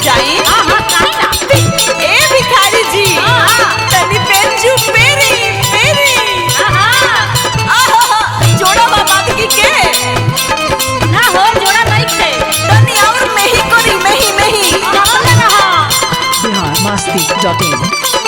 जाई हाँ हाँ काहे ना ए भिखारी जी हाँ। तनी बेंचू पेरी पेरी हाँ हाँ आहा जोड़ा बाबा की के ना हो जोड़ा नहीं थे तनी और मेही करी मेही मेही डबल रहा बिहार मस्ती डॉट इन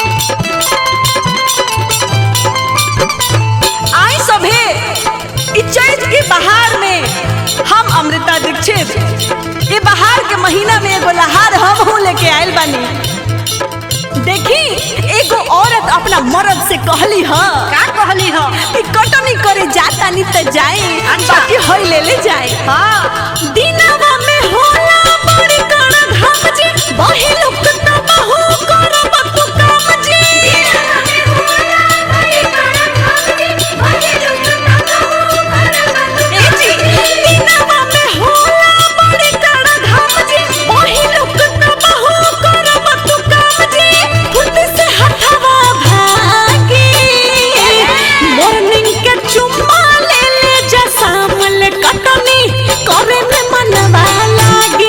आई सभे इ चैत के बहार में हम अमृता दीक्षित ये बहार के महीना में एगो लहार हम हूँ लेके आयल बानी देखी एगो औरत अपना मर्द से कहली ह का कहली हो कि कटनी करे जाता नहीं तो जाए अच्छा। बाकी होई ले ले जाए हाँ दिनवा में होला बड़ी कड़ा घाम जी बही लोग तो बहु करब तू काम जी ए जी दिनवा में होला बड़ी कड़ा घाम जी बही लोग तो बहु करब तू काम जी खुद से हथवा भागी मॉर्निंग के चुम्मा ले ले जा सामल कटनी करे में मनवा लागी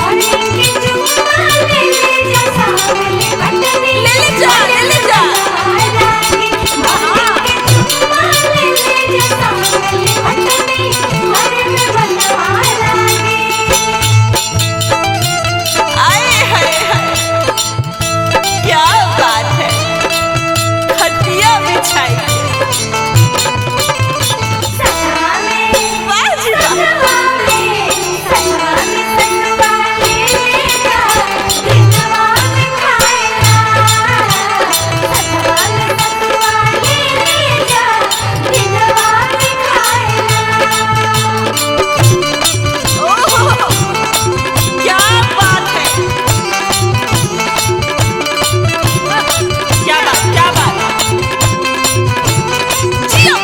ले ले जा ले ले जा आए हाय हाय क्या बात है खटिया बिछाई वाह जी वाह ओह, क्या बात है क्या बात क्या बात जियो।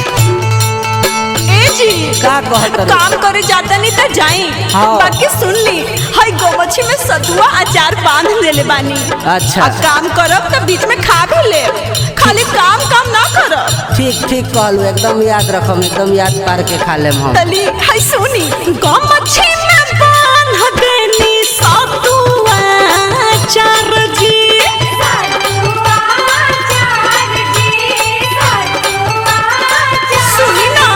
ए जी का कहत रही? काम करे जाता नहीं तो जाई हाँ। बाकी सुन ली हई गोमछी में सतुआ अचार बांध देले बानी अच्छा। आ काम करब तो बीच में खा भी ले खाली काम काम ना करब ठीक ठीक कहलू एकदम याद रखम एकदम याद पार के खा लेम हम तली हई सुनी गोमछी में बांध देनी सतुआ अचार जी सुनी ना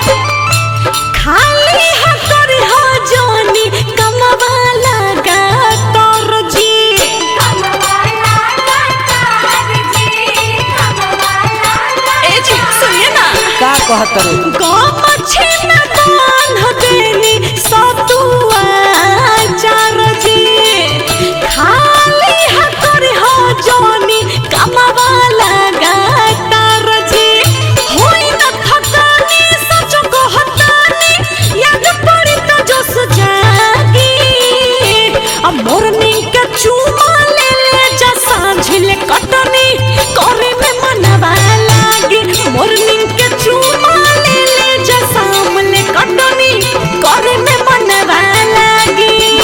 खाली हतर हो जोनी कमवा लगा तोर जी ए जी सुनिए ना का कहत रही? गमछे में बांध देनी सतुआ चार जी खाली हतर हो जोनी कमवा लगा तार जी होई न थकानी सच कहतानी याद पड़ी तो जोश जागी अब मोरनी के चूमा ले ले जा सांझिल कटनी करे में मनवा लागी मोरनी के चूमा ले ले जा सामने कटनी करे में मनवा लागी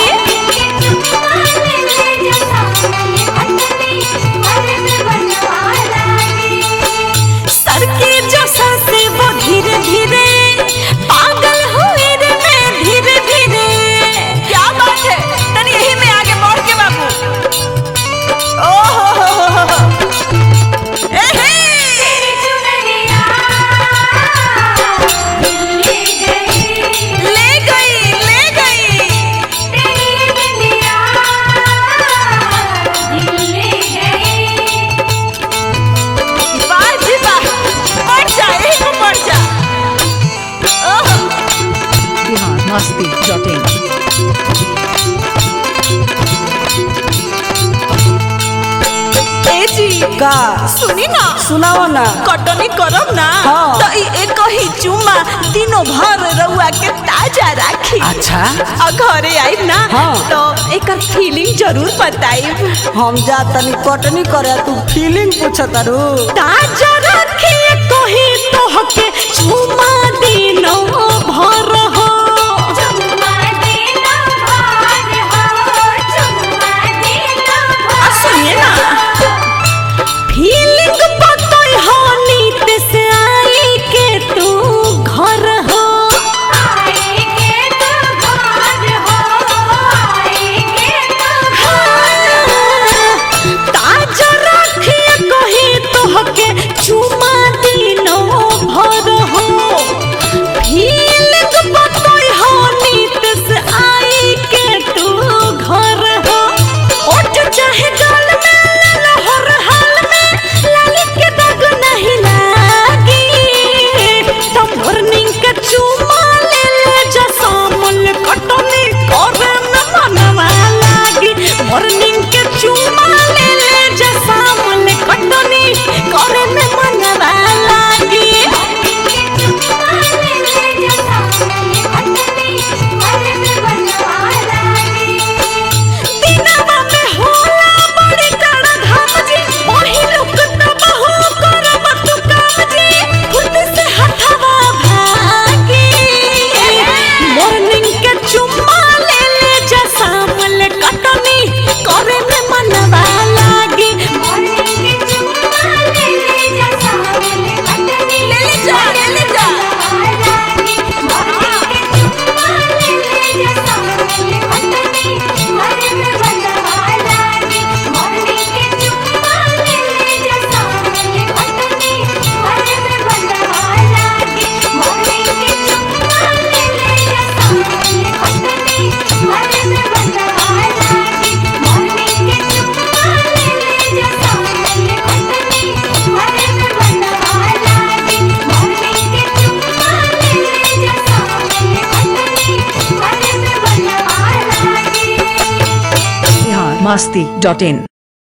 सर के जैसा से वो धीरे धीरे पागल हुए रे मैं धीरे धीरे क्या बात है तनी यही में आगे बढ़ के बाबू ओहो हो हो हो हो ए हे ले गई ले गई वाह जी वाह बढ़ जा यही को बढ़ जा ओहो बिहार मस्ती डॉट इन ए जी का सुनी ना सुनाओ ना कटनी करब ना हाँ। तो ई एक ही चुम्मा दिनों भर रउआ के ताजा राखी अच्छा और घरे आइब ना हाँ। तो एकर फीलिंग जरूर बताइब हम जा तनी कटनी करे तू फीलिंग पूछत रू ताजा राखी कही तोहके चुम्मा दिनों भर हो आ सुनिए ना फीलिंग बतई हो नीत से आई के तू घर हो आए के तो घर हो आए के तो masti.in